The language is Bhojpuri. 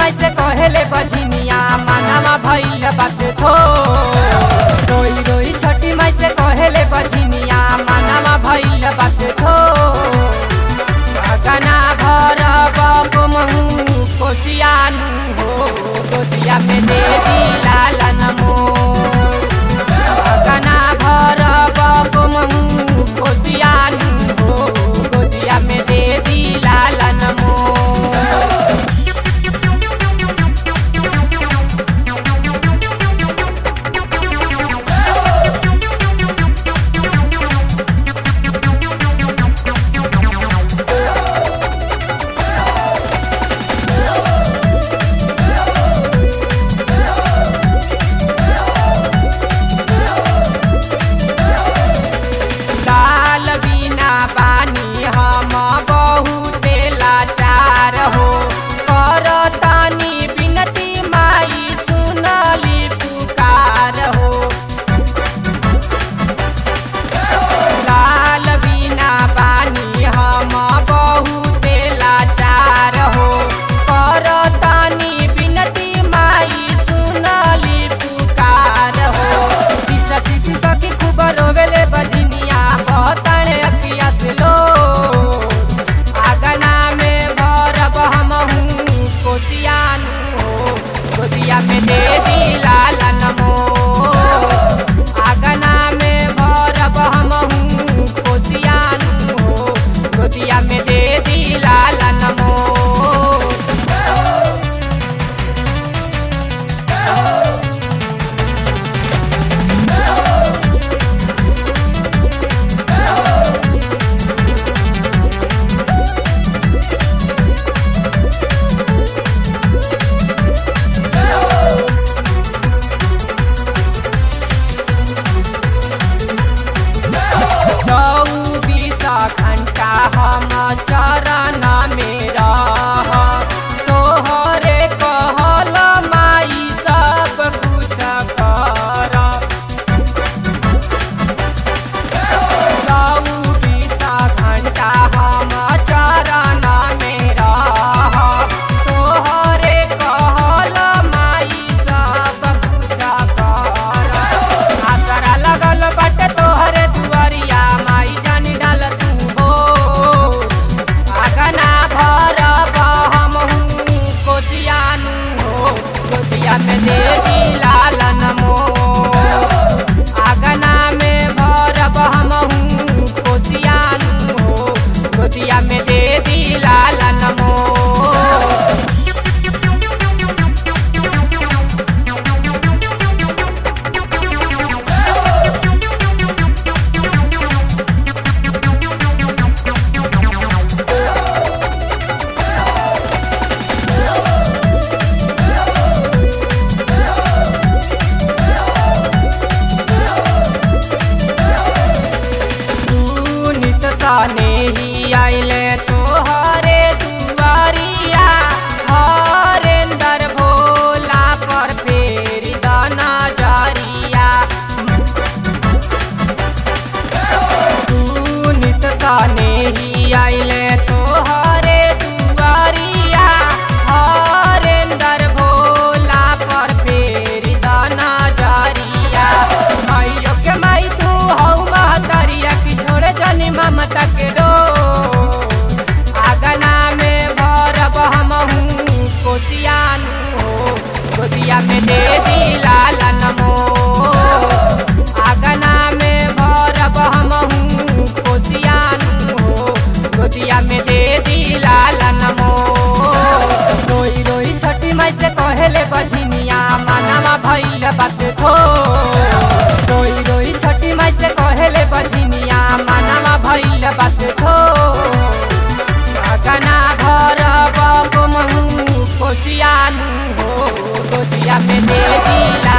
माई से कहेले बझिनिया मानावा भइल बात थो रोई रोई छठी माई से कहेले बझिनिया मानावा भइल बात थो गना भर बमहू कोसियानु हो गोदिया में दे दी लालन मोर गना भर बमहू कोसियानु हो गोदिया में दे दी लालन मोर लाल बिना पानी हम बहुते लाचार हो करतानी बिनती माई सुनली पुकार हो लाल बिना पानी हम बहुते लाचार हो करतानी बिनती माई सुनली पुकार हो सीसा सीसी सखी खूब रोवेले बजनिया बहुताणे अखिया से लो आगना में भरब हमहू कोसियानु हो गोदिया में दे दी लालन मोर आगना में भरब हमहू कोसियानु हो गोदिया में दे दी लालन मोर चौबीस घंटा हम चरण में रह तोहरे कहल माई सब कुछ कर चौबीस घंटा हम चरण में रह तोहरे कहल माई सब कुछ कर आसरा लगल बाटे तोहरे दुआरिया माई जानी डाल तू हो आगना भरब हमहू कोसियानु हो गोदिया में दे दी लालन मोर आगना में भरब हमहू कोसियानु हो गोदिया में दे दी लालन मोर तू नित सने ही आइले तोहरे दुआरिया हरेंदर भोला पर फेरी दाना जारिया तू नित सने ही आइले तोहरे दुआरिया हरेंदर भोला पर फेरी दाना जारिया माइयो के माई तू हौ महतरिया की छोड़े जनी ममता के डो आगना में भरब हमहू कोसियानु हो गोदिया में दे दी लालन मोर आगना में भरब हमहू कोसियानु हो गोदिया में दे दी लालन मोर रोई रोई छठी माई से कहेले बझिनिया मानावा भइल बात थो रोई रोई छठी माई से कहेले बझिनिया मानावा भइल बात थो गना भरब गुमहू कोसियानु हो गोदिया में दे दी